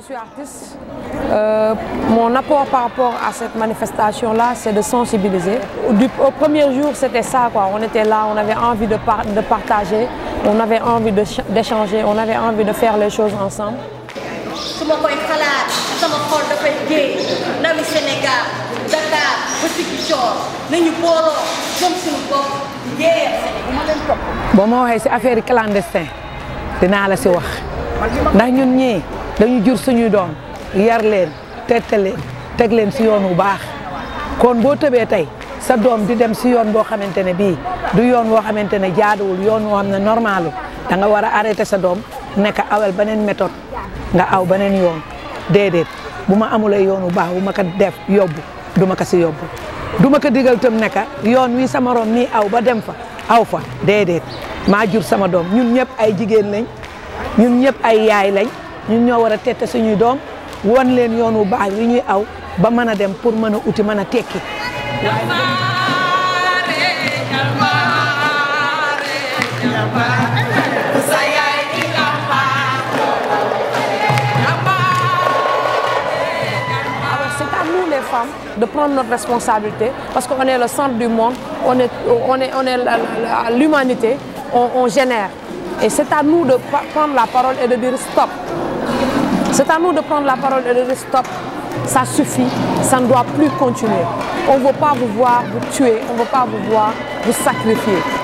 suis artiste. Euh, mon apport par rapport à cette manifestation-là, c'est de sensibiliser. Du, au premier jour, c'était ça, quoi. On était là, on avait envie de, par, de partager, on avait envie d'échanger, on avait envie de faire les choses ensemble. su ma koy xalaat sama xol dafay géey ndawi Sénégal Dakar ba Ziguinchor nañu booloo gëm suñu bopp yéeyal Sénégal ma leen topp. boo ma waxee si affaire clandestin dinaa la si wax ndax ñun ñii dañu jur suñuy doom yar leen tette leen teg leen si yoon wu baax kon boo tëbee tey sa doom di dem si yoon boo xamante ne bii du yoon woo xamante ne jaaduwul yoon woo xam ne normalu da nga war a arrêté sa doom nekk awal beneen méthode nga aw beneen yoon déedéet bu ma amulee yoon wu baax bu ma ko def yóbbu du ma ko si yóbbu du ma ko digal tam ne yoon wi sama morom nii aw ba dem fa aw fa déedéet maa jur sama doom ñun ñëpp ay jigéen lañ ñun ñëpp ay yaay lañ ñun ñoo war a tette suñuy doom won leen yoon wu baax wi ñuy aw ba mën a dem pour mën a uti mën a tekki. c'est à nous les femmes de prendre notre responsabilité parce qu'on est le centre du monde, on est, on est, on est l'humanité, on, on, génère. Et c'est à nous de prendre la parole et de dire stop. C'est à nous de prendre la parole et de dire stop. Ça suffit, ça ne doit plus continuer. On ne veut pas vous voir vous tuer, on ne veut pas vous voir vous sacrifier.